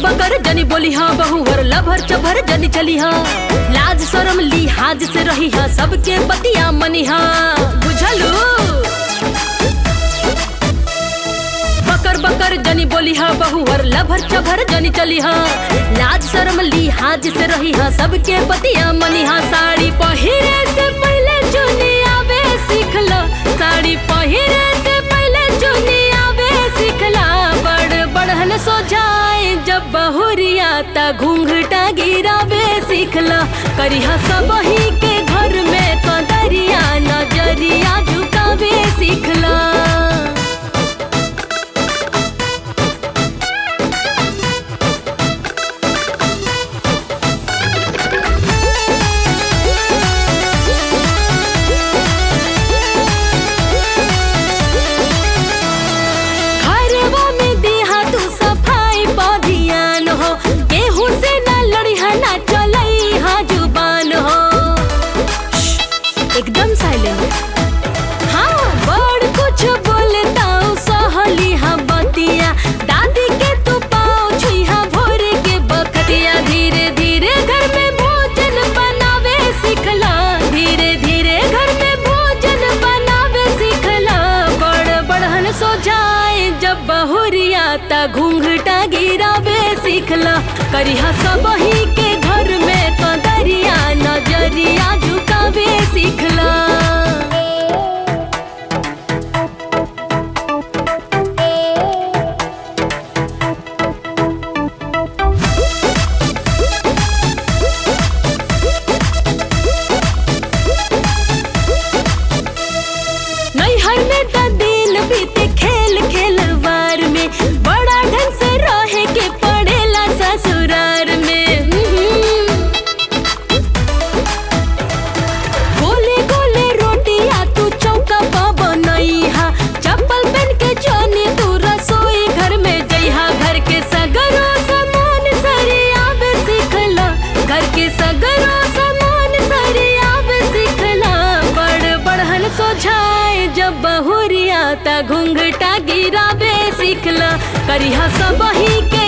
बकर जनी बोली हाँ बहुवर लभर चभर जनी चली हाँ लाज शरम लिहाज से रही हाँ सबके बतिया मनी हाँ बुझलू बकर बकर जनी बोली हाँ बहुवर लभर चभर जनी चली हाँ लाज शरम लिहाज से रही हाँ सबके बतिया मनी हाँ साड़ी पहिरे से पहले चुनी आवे सीख लो साड़ी पहिरे से पहले चुनी आवे सीख ला बड़ बढ़न सो जाए जब बहुरिया ता घूंघटा गिरावे सीख ला करिहा सब ही के घर में कदरिया नजरिया झुकावे सीख ला घरवा में दिहा तू सफाई पा ध्यान हो केहू से ना लड़िहा ना चलई हा जुबान हो श्श, एकदम साइलेंट हाँ बड़ कुछ बोलता सहली हा बतिया दादी के तू पाओ छुईहा भोर के बखतिया धीरे धीरे घर में भोजन बनावे सीखला धीरे धीरे घर में भोजन बनावे सीखला बड़ बढ़न सो जाए जब बहुरिया ता घूंघटा गिरावे सीखला करिहा सब ही के घर में कदरिया नजरिया झुकावे सीखला नैहर में त दिन बीते खेल खेलवार में बड़ा ढंग से रहे के पड़ेला ससुरार में हम्म। गोले गोले रोटिया तू चौका पा बनैहा चप्पल पहन के जाने तू रसोई घर में जइहा घर के सगरो सामान सरियावे सीखला घर के सगरो सामान सरियावे सीखला बड़ बढ़न सोझाए जब बहुरिया ता घूंघटा गिरावे सीखला करिहा सब ही के